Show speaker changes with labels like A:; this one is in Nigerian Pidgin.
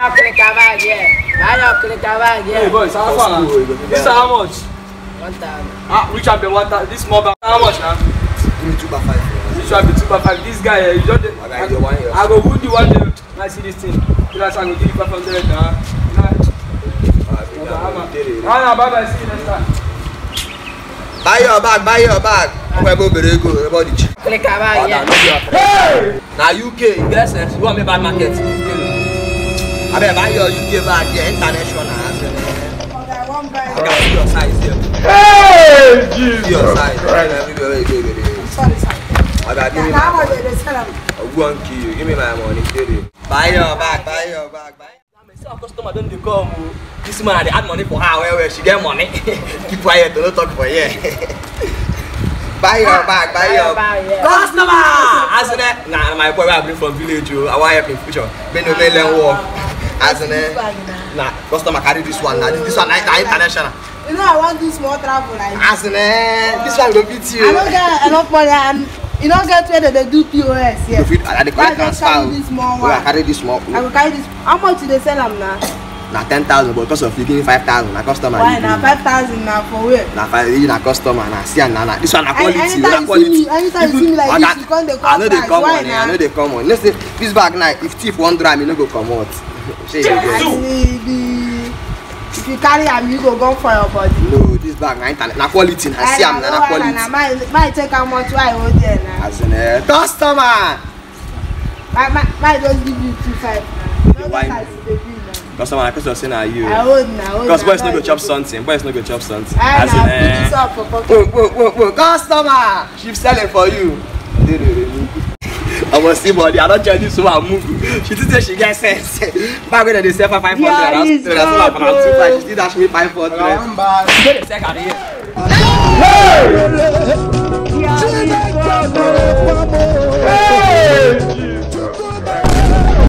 A: Clicker bag here. Buy your clicker bag
B: Hey
A: here.
B: boys, how far now? This is how much?
A: One thousand.
B: Ah, which have been one thousand? This small bag. How much now?
C: Give me two by five.
B: This one be two by five. This guy, eh, you just. dey-
C: My guy, you want yours.
B: I go wound you one day. I see this thing. You know, so I go give you five hundred. Nah. Nah. Ah, nah, bye bye. See you next time.
C: Buy your bag, buy your bag. Ọmọ ẹgbẹ́ obìnrin ego everybody cheap.
A: Clicker bag
C: Ọ̀dà
A: here.
C: no be your friend. Na UK, you get sense, you wan make bad market. Abeg buy your UK bag here, international. I can see your size here.
B: Hey,
C: See your size. Everywhere wey you go, you go dey. Oga, give me my money. Ogu wan kill you. Give me my money. Kere. Buy your bag, buy your bag, buy. See our customer don dey come o. This man I dey add money for her well well. She get money. Keep quiet, no talk for here. buy your bag, buy your
A: bag here.
C: Customer! As in eh, na my boy wey I bring from village o. I wan help him future. Make no make learn work. As in eh, na customer carry this one na this, this one na na international.
D: You know I want do small travel like
C: As in eh, this one go fit you.
D: I don't get enough money and you don't get where they dey do POS
C: You
D: here.
C: fit I dey
D: Why
C: collect
D: I just
C: transfer
D: carry
C: o.
D: this small
C: Wey I
D: one?
C: carry this small.
D: I go carry this. How much you dey sell am na?
C: na ten thousand but because of you give me five thousand na customer
D: Why
C: you
D: na
C: give me.
D: five thousand na for where?
C: na five you na customer na see am na na this one na
D: Any-
C: quality
D: anytime
C: na
D: you
C: quality
D: see me- anytime you see me like
C: Oga,
D: this, you come dey
C: i
D: call
C: no dey
D: price.
C: come
D: Why
C: money
D: na?
C: i no dey come money you know say this bag na if thief wan do am e no go comot shey you
D: And
C: get
D: the the if you carry am you go go for your body.
C: no this bag na internet na quality na see am na na quality
D: Na my my take how much why I hold there na.
C: as in eh customer
D: My my my just give you two five na. No
C: why
D: get as e dey be na.
C: customer na because of say na you
D: I hold na hold
C: because
D: na,
C: boys no go
D: no
C: chop
D: dey-
C: something boys no go chop something
D: I
C: as
D: na
C: in
D: put this
C: eh
D: up for pocket.
C: whoa whoa whoa whoa customer she selling for you omo see body i don check this woman move she think say she get sense bag wey dem dey sell for five hundred
D: Yeah,
C: and
D: it's
C: I sell am for na two
D: good,
C: five she still dash me five hundred.
B: Bye.
C: you no dey sell carry here.